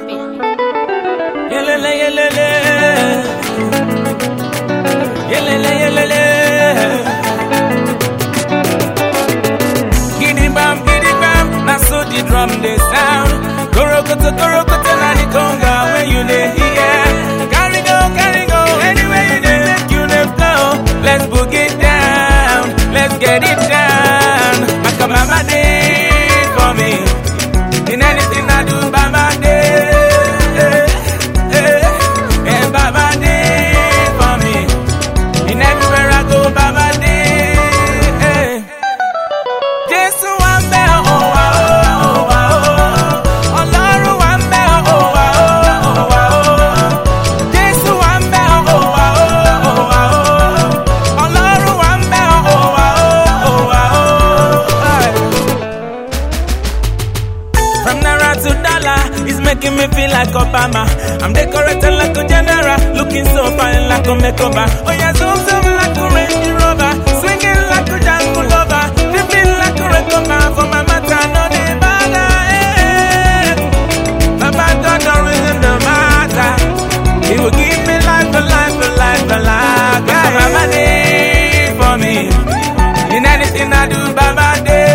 Yelele, yelele. Yelele, yelele. Giddy bam, giddy bam, na so the drum they sound. Korokoto, korokoto, na the conga when you dey hear. Carry go, carry go, anywhere you dey make you dey flow. Let's boogie down, let's get it down. Maka mama dey for me, in anything I do, mama dey. Eh, eh, eh, Baba dey for me, in everywhere I go, Baba dey. Eh. Jésù wà ń bẹ̀ ọ́ wà ó wà ó. Ọlọ́run wà ń bẹ̀ ọ́ wà ó wà ó. Jésù wà ń bẹ̀ ọ́ wà ó wà ó. Ọlọ́run wà ń bẹ̀ ọ́ wà ó wà ó. From Naira to dollar, it's making me feel like Obama. I'm decorated like a general, looking so fine like a makeover. Oh yeah, zoom zoom like a Range Rover, swinging like a Django lover, dripping like a recover for my matter, no dey bother. Eh. Baba God don't reason the matter. He will give me life, a life, a life, a life. Yeah, Baba dey for me. In anything I do, Baba dey.